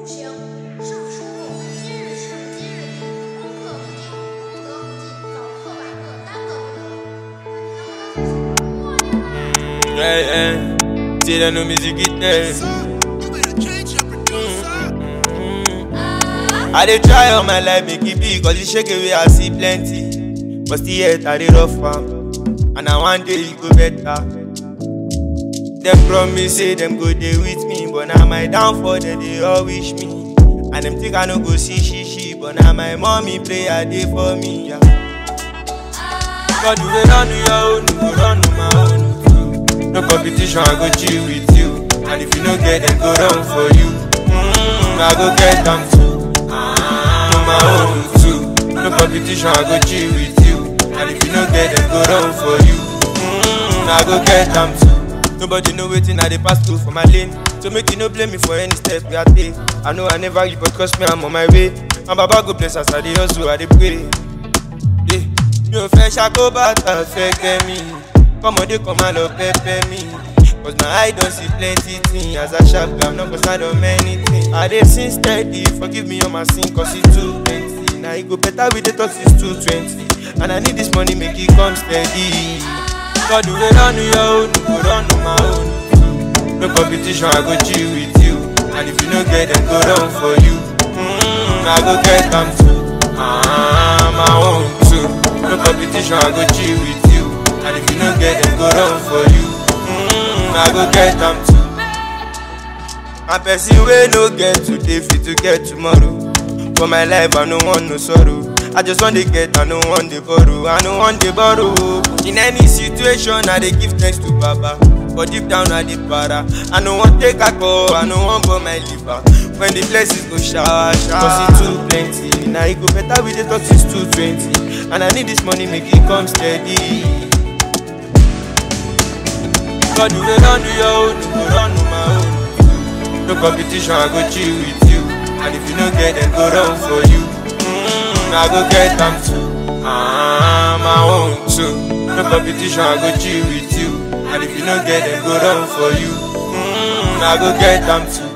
情，胜出入。今日事今日毕，功课不进，功德不进，早课晚课耽搁不得。能不能就是默念来？ Yeah, yeah. Say that no music it there. You better change your producer. I dey try all my life make it big, cause the shake away I see plenty. But still yet I dey rough am, and I one day e go better. Dem promise say dem go dey with me, but na my downfall dem dey all wish me. And dem think I no go see shishi, but na my mommy prayer dey for me. Yeah. God you dey run your own, you go run my own too. No competition, I go chill with you. And if you no get, dem go run for you. Mm, I go get them too. Ah, my own too. No competition, I go chill with you. And if you no get, dem go run for you. Mm, I go get them too. Nobody know wetin I dey pass through for my lane. So make you no blame me for any step we I take. I know I never give, but trust me, I'm on my way. And Baba go bless us, I dey hustle, I dey pray. Yeah. mi ò fẹ́ ṣàkóbàtà fẹ́ kẹ́mi kọ́mọdé kan máa lọ pẹ́pẹ́ mi cause my eye don see plenty things as i sharp am no go stand on many things i dey sin steady forgive me all my sin cause e too plenty na e go better with the talk since two twenty and i need this money make e come steady god wey run your own go run my own no competition i go chill with you and if you no get dem go run for you mm, i go get am too ah, my own too no competition i go chill with you and if you no get dem go run for you mm, i go get am too and person wey no get today fit to get tomorrow for my life i no want no sorrow i just wan dey get i no wan dey borrow i no wan dey borrow in any situation i dey give thanks to baba but deep down i dey para i no wan take alcohol i no wan burn my liver when the blessings go shower shower cause e too plenty na e go better with the talk since two twenty and i need this money make e come steady. God you dey run your own you go run my own. No competition, I go chill with you. And if you no get, then go run for you. Mm, I go get them too. Ah, my own too. No competition, I go chill with you. And if you no get, then go run for you. Mm, I go get them too.